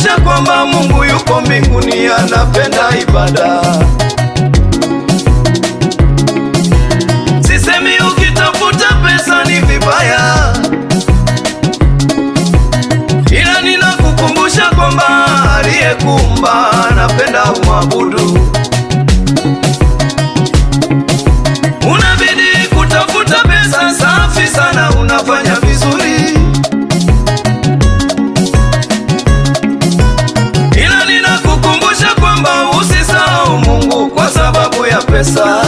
kukumbusha kwamba Mungu yuko mbinguni, anapenda ibada. Sisemi ukitafuta pesa ni vibaya, ila ninakukumbusha kwamba aliyekuumba anapenda umwabudu. Unabidi kutafuta pesa, safi sana, unafanya vizuri, ila ninakukumbusha kwamba usisahau Mungu kwa sababu ya pesa.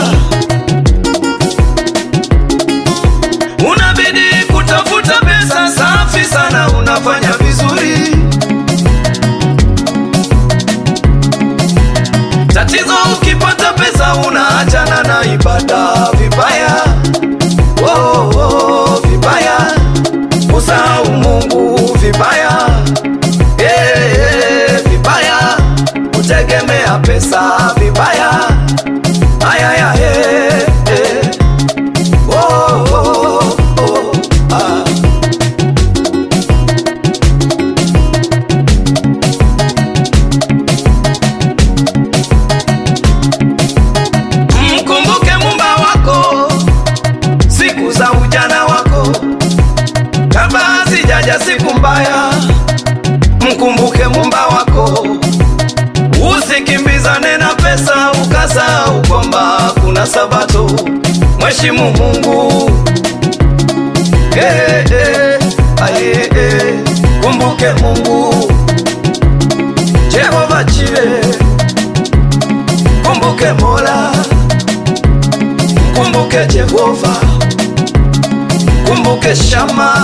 Unabidi kutafuta pesa, safi sana, unafanya vizuri. Tatizo ukipata pesa unaachana na ibada vibaya, oh, oh, vibaya, usahau Mungu vibaya, eh, eh, vibaya, kutegemea pesa vibaya, ayaya, eh, eh, oh, oh, oh, ah. Mkumbuke mumba wako siku za ujana wako, kabla hazijaja siku mbaya. Mkumbuke mumba wako, usikimbizane na pesa ukasahau kwamba kuna Sabato. Mheshimu Mungu eh, eh, aye, eh. Kumbuke Mungu Jehova Jire Kumbuke Mola, kumbuke Jehova, kumbuke Shama.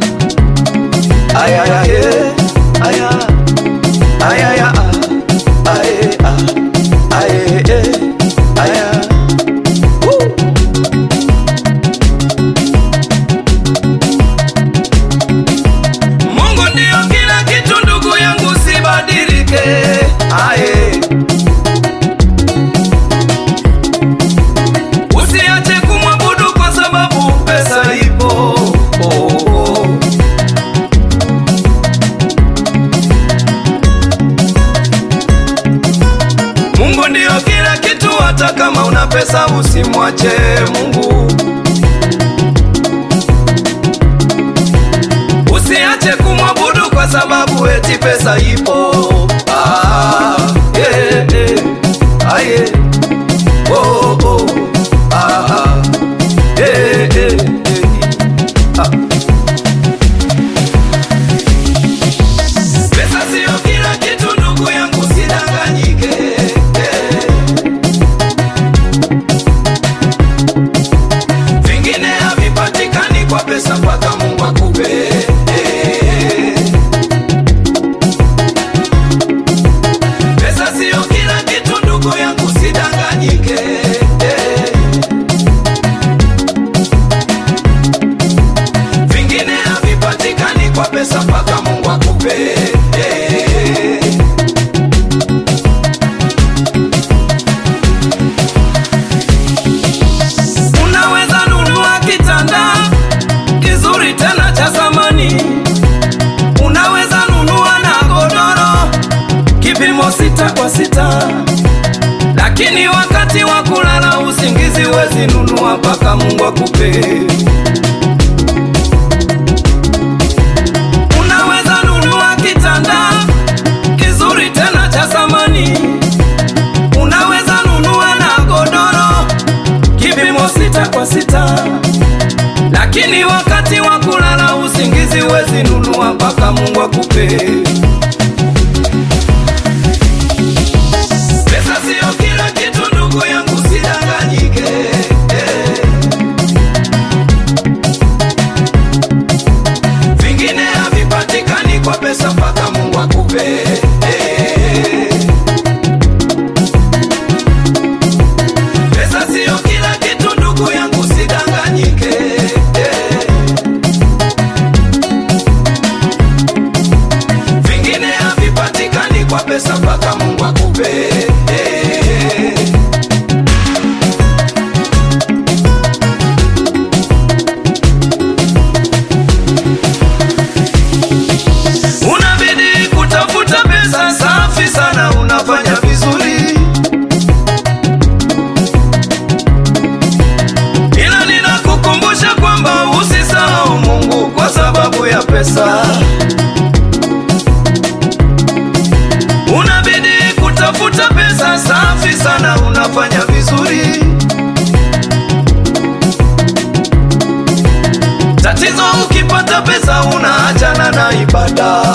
Aya ya ye, aya, aya ya a, aye a, aye e, aya. Woo! Mungu ndio kila kitu, ndugu yangu, sibadilike. Aye. Usiache kumwabudu kwa sababu pesa ipo. Oh, oh. Mungu ndio kila kitu, hata kama una pesa usimwache Mungu. Usiache kumwabudu kwa sababu eti pesa ipo. Ah, yeah, yeah. Ah, yeah. Oh, oh. Ah, ah. Yeah, yeah, yeah. Ah. Pesa sio kila kitu ndugu yangu, sidanganyike. Eh. Vingine havipatikani kwa pesa mpaka Mungu akupe. Eh. Pesa sio kila kitu ndugu yangu, sidanganyike. Eh. Vingine havipatikani kwa pesa mpaka Mungu akupe. Eh. Unaweza nunua kitanda kizuri tena cha zamani, unaweza nunua na godoro kipimo sita kwa sita, lakini wakati wa kulala usingizi wezi nunua mpaka Mungu akupe. Unaweza nunua kitanda kizuri tena cha zamani, unaweza nunua na godoro kipimo sita kwa sita, lakini wakati wa kulala usingizi wezi nunua mpaka Mungu akupe. Pesa sio kila kitu ndugu yangu, sidanganyike. Eh. Vingine havipatikani kwa pesa mpaka Mungu akupe. Eh. Pesa sio kila kitu ndugu yangu, sidanganyike. Eh. Vingine havipatikani kwa pesa mpaka Mungu akupe. Eh. Unabidi kutafuta pesa safi sana, unafanya vizuri. Tatizo ukipata pesa unaachana na ibada.